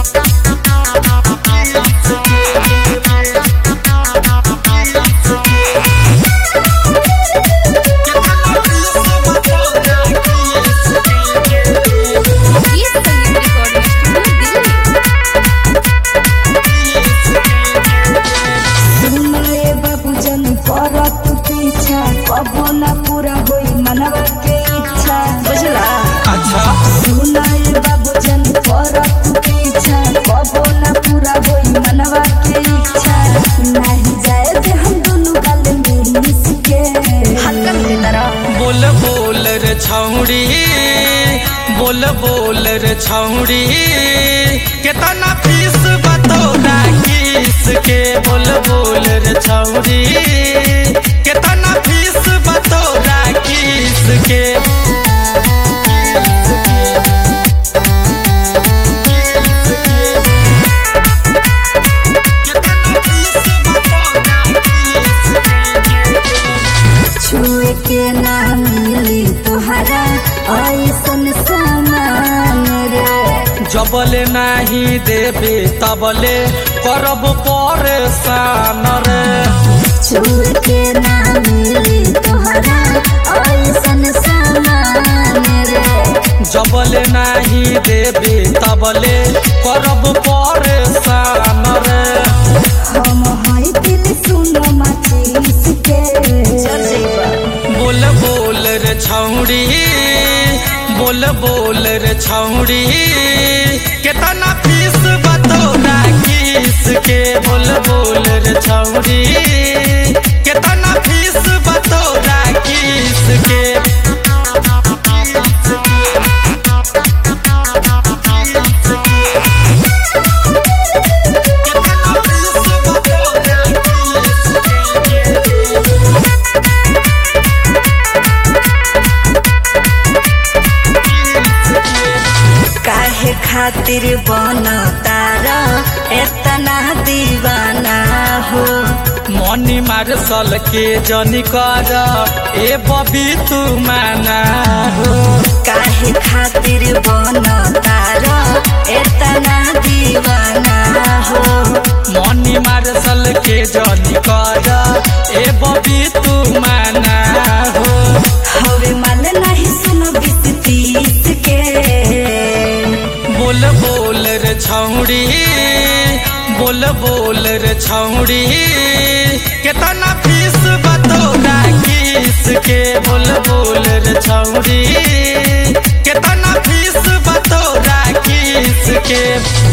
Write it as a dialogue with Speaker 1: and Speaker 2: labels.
Speaker 1: ये संगीत recording studio Delhi
Speaker 2: सुनले बाबूजन करत पीछा कबो ना पूरा होई मनवा के इच्छा बुझला
Speaker 3: अच्छा
Speaker 2: सुनले बाबूजन करत पीछा कबो ना पूरा होई मनवा के इच्छा नहीं जाए दे हम दोनों गल मिस के हल्का मिले तरह
Speaker 3: बोल बोल रे छौड़ी बोल बोल रे छौड़ी केतना फीस बतौरा किस के बोल बोल रे छौड़ी केतना फीस बतौरा किस के
Speaker 2: छुए के ना मिली तुहरा ऐसन सामान रे
Speaker 3: जबले नाही देबे तबले करब परेशान रे
Speaker 2: छुए के ना मिली तुहरा ऐसन सामान रे
Speaker 3: जबले नाही देबे तबले करब परेशान रे
Speaker 2: हम हई दिल सुनो माचिस के
Speaker 3: बोल बोल रे छौड़ी बोल बोल रे छौड़ी केतना फीस बतौरा किस के बोल बोल रे छौड़ी केतना फीस बतौरा किस के
Speaker 2: काहे खातिर बन तारा एतना दीवाना हो
Speaker 3: मनी मार्शल के जनी कर ए बबी तू माना हो
Speaker 2: काहे खातिर बन तारा एतना दीवाना हो
Speaker 3: मनी मार्शल के जनी कर ए बबी तू माना हो
Speaker 2: हवे माल नहीं सुनो बीस तीस के
Speaker 3: बोल बोल रे छौड़ी बोल बोल रे छौड़ी केतना फीस बतौरा किस के बोल बोल रे छौड़ी केतना फीस बतौरा किस के